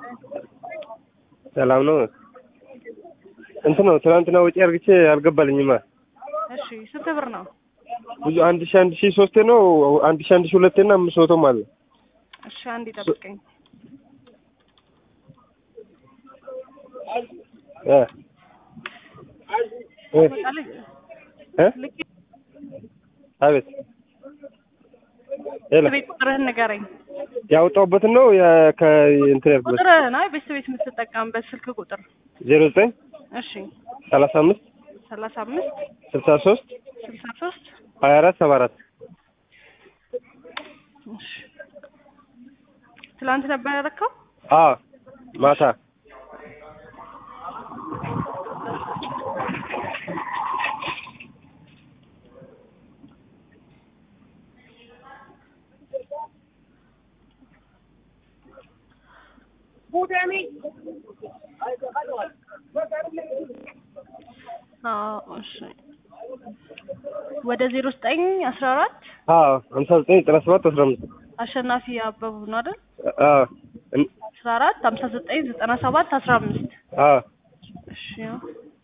ሰላም ነው። እንትን ነው ትናንትና ወጪ አርግቼ አልገባልኝማ። እሺ ስንት ብር ነው? ብዙ አንድ ሺ አንድ ሺ ሶስቴ ነው አንድ ሺ አንድ ሺ ሁለቴ እና አምስት መቶም አለ። እሺ አንድ ይጠብቀኝ። እ እ እ ልክ አቤት ሄሎ ቤት ቁጥርህን ንገረኝ። ያወጣሁበትን ነው ያ- ከእንትን ያልኩበት ቁጥርህን አይ ቤት ቤት የምትጠቀምበት ስልክ ቁጥር። ዜሮ ዘጠኝ እሺ ሰላሳ አምስት ሰላሳ አምስት ስልሳ ሶስት ስልሳ ሶስት ሀያ አራት ሰባ አራት እሺ ትላንት ነበር ያደረከው? አ ማታ አዎ እሺ ወደ ዜሮ ዘጠኝ አስራ አራት አ ሀምሳ ዘጠኝ ዘጠና ሰባት አስራ አምስት አሸናፊ አበቡ ነው አይደል? አ እን- አስራ አራት ሀምሳ ዘጠኝ ዘጠና ሰባት አስራ አምስት አ እሺ ያው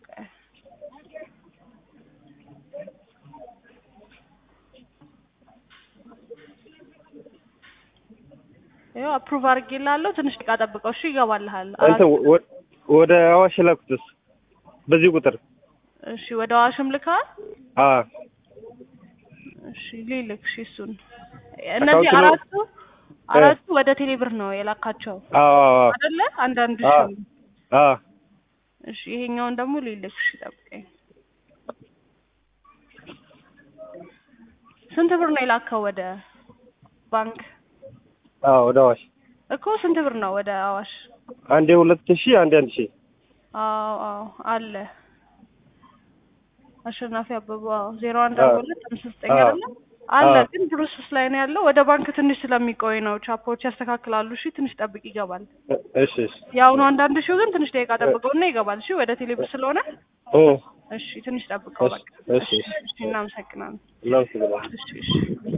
ያው አፕሩቭ አድርጌልሃለሁ። ትንሽ ደቂቃ ጠብቀው እሺ፣ ይገባልሃል። አንተ ወ- ወደ አዋሽ ላኩትስ በዚህ ቁጥር እሺ፣ ወደ አዋሽም ልከዋል። አ እሺ፣ ሊልክ እሺ፣ እሱን እነዚህ አካውንት ነው- አራቱ አራቱ ወደ ቴሌብር ነው የላካቸው አ አይደለ? አንዳንድ አ ሺህ አ እሺ፣ ይሄኛውን ደግሞ ሊልክ እሺ፣ ጠብቀኝ። ስንት ብር ነው የላከው ወደ ባንክ? አ ወደ አዋሽ እኮ ስንት ብር ነው ወደ አዋሽ? አንዴ ሁለት ሺህ አንዴ አንድ ሺህ አዎ አዎ አለ አሸናፊ አበባ አዎ ዜሮ አንድ አዎ። አርባ ሁለት አምስት ዘጠኝ አዎ። አይደለ አለ አዎ። ግን ፕሮሰስ ላይ ነው ያለው ወደ ባንክ ትንሽ ስለሚቆይ ነው ቻፖች ያስተካክላሉ እሺ ትንሽ ጠብቅ ይገባል እ- እሺ እሺ የአሁኑ አንዳንድ ሺው ግን ትንሽ ደቂቃ ጠብቀውና ይገባል እሺ ወደ ቴሌብር ስለሆነ እ እሺ ትንሽ ጠብቀው እሺ በቃ እሺ እሺ እሺ እናመሰግናለን እናመሰግናለን። እሺ እሺ